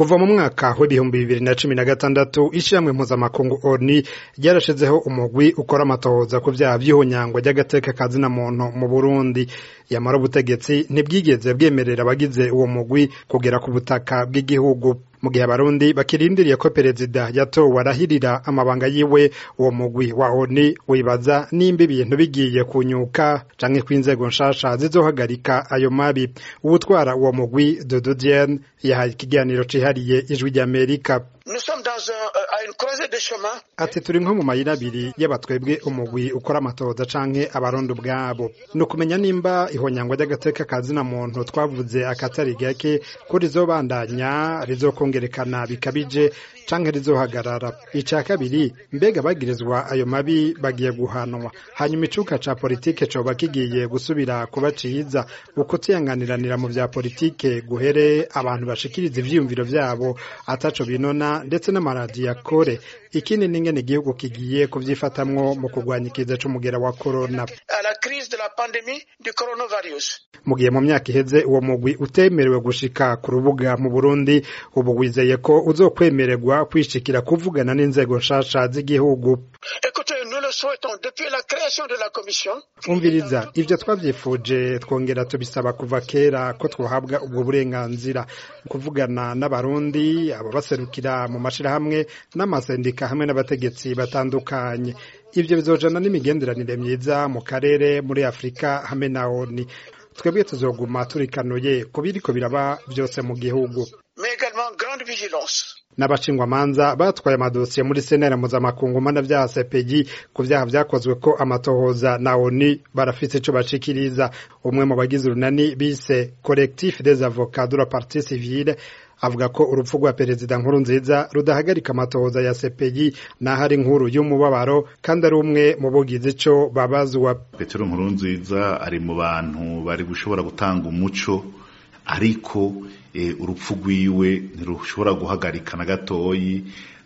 kuva mu mwaka w'ibihumbi bibiri na cumi na gatandatu ishirahamwe mpuzamakungu oni ryarashizeho umugwi ukora amatohoza ku vyaha vy'ihonyangwa ry'agateka ka zina muntu mu burundi yamara ubutegetsi ntibwigeze bwemerera abagize uwo mugwi kugera ku butaka bw'igihugu mu gihe abarundi bakirindiriye ko perezida yatowe arahirira amabanga yiwe uwo mugwi wa oni wibaza nimba ibintu bigiye kunyuka canke ko inzego nshasha zizohagarika ayo mabi uwutwara uwo mugwi Dodo Diene yahaye ikiganiro cihariye ijwi ry'Amerika ati turi nko mu mayira abiri y'abatwebwe umugwi ukora amatohoza canke abarundi ubwabo ni ukumenya nimba ihonyangwa ry'agateka ka zina muntu twavuze akatari gake ko rizobandanya rizokongerekana bikabije canke rizohagarara ica kabiri mbega bagirizwa ayo mabi bagiye guhanwa hanyuma icuka ca politike coba kigiye gusubira kuba ciza ukutiyanganiranira mu vya politike guhere abantu bashikiriza ivyiyumviro vyabo ataco binona ndetse n'amaradiyo akore ikindi n'ingene igihugu kigiye kuvyifatamwo mu kurwanya ikiza c'umugera wa corona mu gihe mu myaka iheze uwo mugwi utemerewe gushika ku rubuga mu burundi ubu wizeye ko uzokwemererwa kwishikira kuvugana n'inzego nshasha z'igihugu umviriza ivyo twavyifuje twongera tubisaba kuva kera ko twohabwa ubwo burenganzira kuvugana n'abarundi abo baserukira mu mashirahamwe n'amasendika hamwe n'abategetsi batandukanye ivyo bizojana n'imigenderanire myiza mu karere muri afurika hamwe na oni twebwe tuzoguma turikanuye ku biriko biraba vyose mu gihugu n'abashingwamanza batwaye amadosiye muri senera mpuzamakungu mana vyaha sepegi ku vyaha vyakozwe ko amatohoza na oni barafise ico bashikiriza umwe mu bagize urunani bise collectif des avocats de la partie civile avuga ko urupfu rwa perezida nkuru nziza rudahagarika amatohoza ya sepegi naho ari inkuru y'umubabaro kandi ari umwe mu bugize ico babazwa petero nkuru nziza ari mu bantu bari gushobora gutanga umuco ariko urupfu rwiwe ntirushobora guhagarika na gatoyi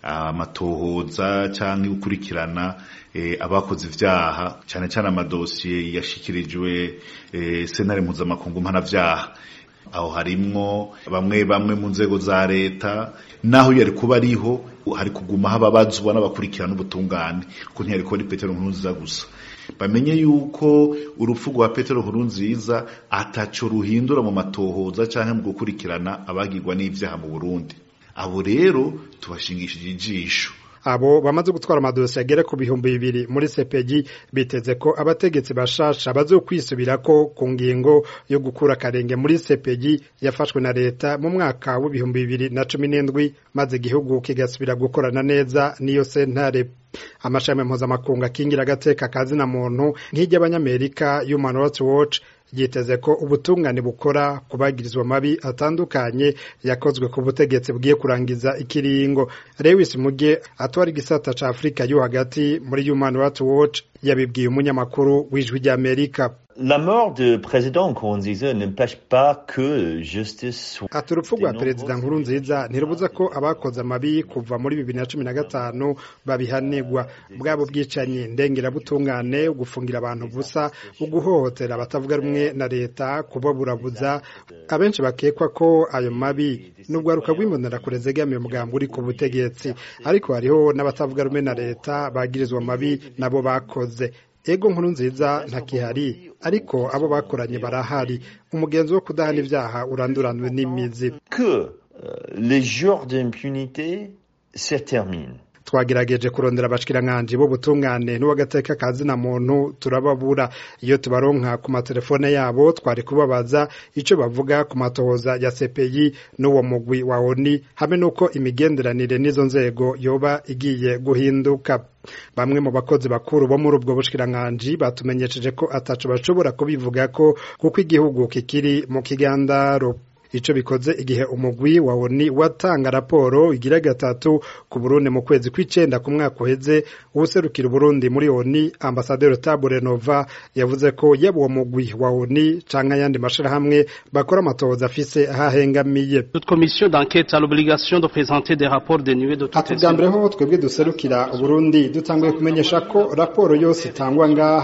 amatohoza cyangwa gukurikirana abakoze ivyaha cyane cyane amadosiye yashikirijwe sentare mpuzamakungu mpanavyaha aho harimwo bamwe bamwe mu nzego za leta naho yari kuba ariho hari kuguma hababazwa n'abakurikirana ubutungane ko ntiyari kuba ari petero nkuru nziza gusa bamenye yuko urupfu rwa petero nkuru nziza ataco ruhindura mu matohoza canke mu gukurikirana abagirwa n'ivyaha mu burundi abo rero tubashingishije ijisho abo bamaze gutwara amadosiye agera ku bihumbi bibiri muri sepegi biteze ko abategetsi bashasha bazokwisubirako ku ngingo yo gukura akarenge muri sepegi yafashwe na leta mu mwaka w'ibihumbi bibiri na cumi n'indwi maze igihugu kigasubira gukorana neza n'iyo sentare amashami mpuzamakungu akingira agateka ka zina muntu nk'iry'abanyamerika human rights watch yiteze ko ubutungane bukora kubagirizwa mabi atandukanye yakozwe ku butegetsi bwiye kurangiza ikiringo Lewis Muge atwara igisata ca Afrika yo hagati muri Human Rights Watch yabibwiye umunyamakuru w'ijwi ry'Amerika La mort de président Nkurunziza n'empêche pas que justice soit ati urupfu rwa perezida Nkurunziza ntirubuza ko abakoze amabi kuva muri bibiri na cumi na gatanu babihanirwa bwabo bwicanyi ndengerabutungane ugufungira abantu busa uguhohotera abatavuga rumwe na leta kubaburabuza abenshi bakekwa ko ayo mabi n'ubwaruka rw'imbonera zegamiye umugambi uri ku butegetsi ariko hariho n'abatavuga rumwe na leta bagirizwa amabi nabo bakoze ego nkuru nziza ntakihari ariko abo bakoranye barahari umugenzi wo kudahana ibyaha uranduranwe n'imizi que les jours d'impunité se terminent twagerageje kurondera abashikirankanje b'ubutungane n'uwagateka ka zina muntu turababura iyo tubaronka ku matelefone yabo twari kubabaza ico bavuga ku matohoza ya CPI n'uwo mugwi wa ONI hamwe n'uko imigenderanire n'izo nzego yoba igiye guhinduka bamwe mu bakozi bakuru bo muri ubwo bushikirankanje batumenyesheje ko ataco bashobora kubivuga ko kuko igihugu kikiri mu kigandaro ico bikoze igihe umugwi wa ONU watanga raporo igira gatatu ku Burundi mu kwezi kw'icenda ku mwaka uheze uwuserukira Burundi muri ONU ambasaderi Tabure Nova yavuze ko yaba uwo mugwi wa ONU canke ayandi mashirahamwe bakora amatohoza afise ahahengamiye Toute commission d'enquête a l'obligation de présenter des rapports dénués de toutes atubwambere ho twebwe duserukira Burundi dutanguye kumenyesha ko raporo yose itangwa ngaha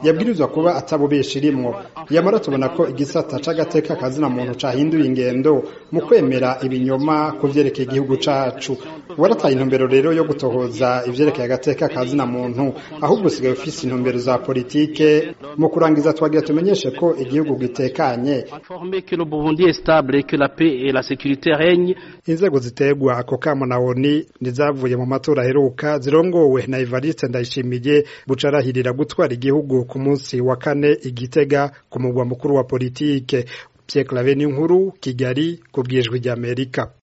yabwirizwa kuba atabubesha irimwo yamara tubona ko igisata c'agateka kazina muntu cahinduye ingendo mu kwemera ibinyoma ku vyerekeye igihugu cacu warataye intumbero rero yo gutohoza ivyerekeye agateka kazina muntu ahubwo usigaye ufise intumbero za politike mu kurangiza twagira tumenyeshe ko igihugu gitekanye Informer que le Burundi est stable et que la paix et la sécurité règnent. inzego ziterwa ako kamo na oni nizavuye mu matora aheruka zirongowe na Evariste Ndayishimiye bucarahirira gutwara igihugu ku munsi wa kane igitega ku mugwa mukuru wa politike Pierre Claver Ninkuru Kigali ku bwijwi ry'Amerika